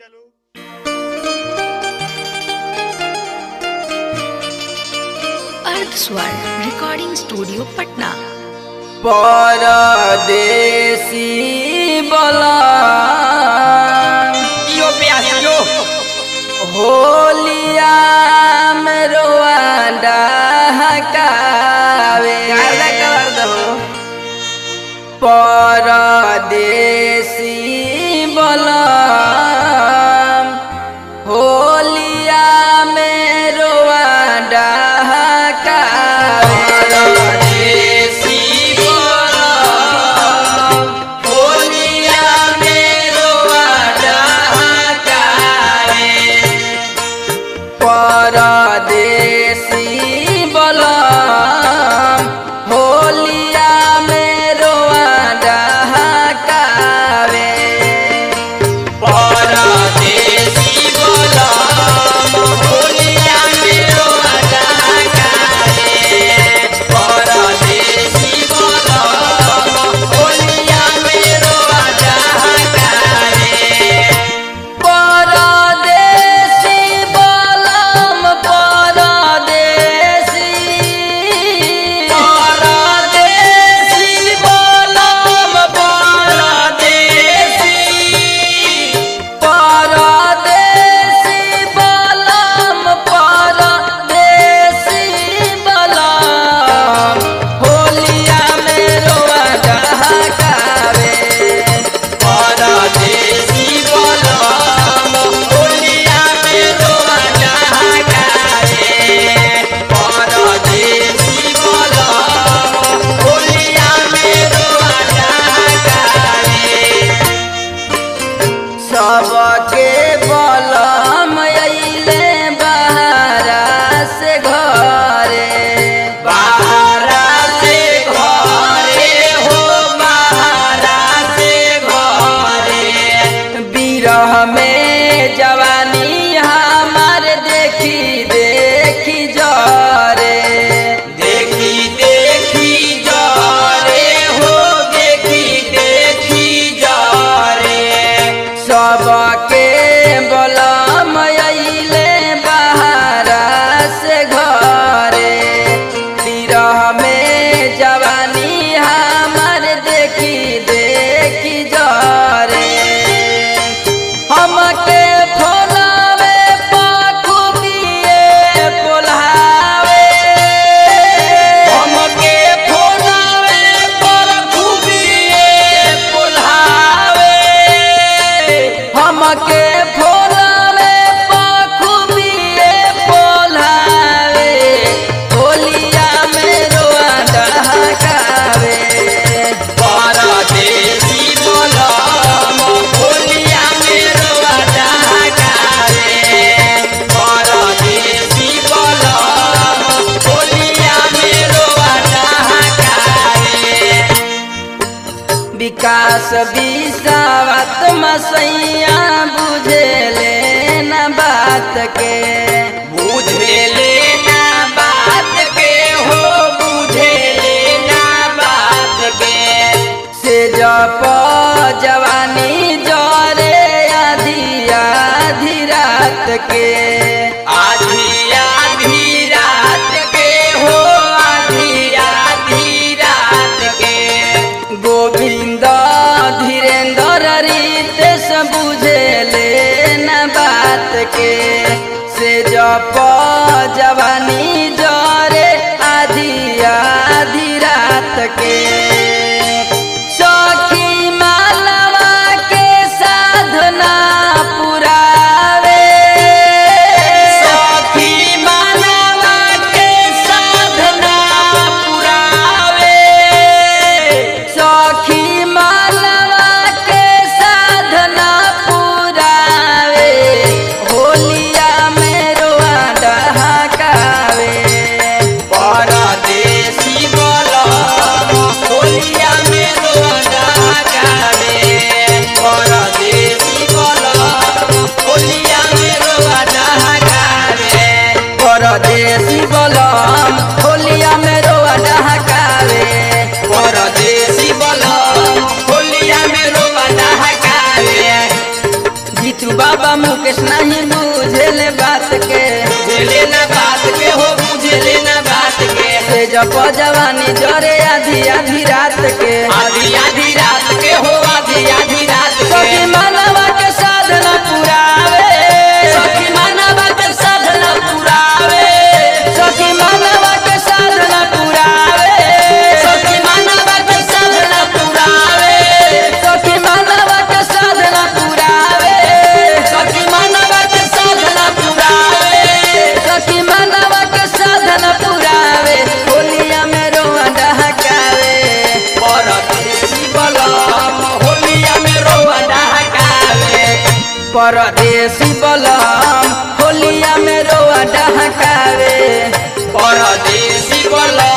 चलो अर्थ स्वर रिकॉर्डिंग स्टूडियो पटना परदेसी बला यो प्यास यो होलिया में रोवांडा हकावे गार्दा कवर दो परदेसी बला होलिया में रोवांडा हकावे परदेसी बोला होलिया में रोवाडा हकारे परदेसी बलम होलिया में रोआडा हकावे परदेसी बोला होलिया में रोवाडा हकारे परदेसी बोला होलिया में रोवाडा हकारे परदेसी बलम परदेसी परदेसी बोलम परदेसी परदेसी बलम परदेसी बलम होलिया में रोआडा हकावे परदेसी बोलम होलिया में रोवाडा हकारे परदेसी बोलम होलिया में रोवाडा हकारे सबके बलम अइले बहारा से घरे बाहरा से घरे हो बाहरा से घरे बिरह में जवानी हमार देखी देखी जरे देखी देखी जारे हो देखी देखी जारे सबके बलम अइले बहारा से घरे बिरह में जवानी हमार देखी देखी जरे हमके फोलावे पाखुबिए पोल्हावे हमके फोनावे पर खुबिए पुल्हावे हमके फोलावे पाखुबिए पोल्हावे होलिया में रोआडा हकावे परदेसी बोलम होलिया में रोवाडा हकारे परदेसी बोलम होलिया में रोवाडा हकारे विकास विसावत मसैया बुझेले न बात के बुझे लेना बात के हो बुझे लेना बात के से जप जवानी जरे आधी आधी रात के आधी आधी रात के हो आधी आधी रात के गोविंद धीरेन्द्र रितेश बुझेले न बात के से जप जवानी जरे आधी आधी रात के सखी मालवा के साधना पुरावे सखी मानवा के साधना पुरावे सखी मालवा के साधना पुरावे होलिया में रोआडा हकावे बाबा मुकेश नहीं बुझेले बात के बुझले ना बात के हो बुझले ना बात के से जप जवानी जरे आधी आधी रात के आधी आधी रात के हो आधी आधी रात सखी के मानवा के साधना पुरावे सखी मानवा के साधना पुरावे सखी मानवा के साधना पुरावे सखी मानवा के साधना पुरावे सखी मानवा के साधना पुरावे सखी मानवा के साधना पुरावे सखी मानवा के साधना पुरावे होलिया में रोआ डहकावे परदेसी बलम होलिया में रोवा डहकावे परदेसी बलम होलिया में रोआ डहकावे परदेसी बलम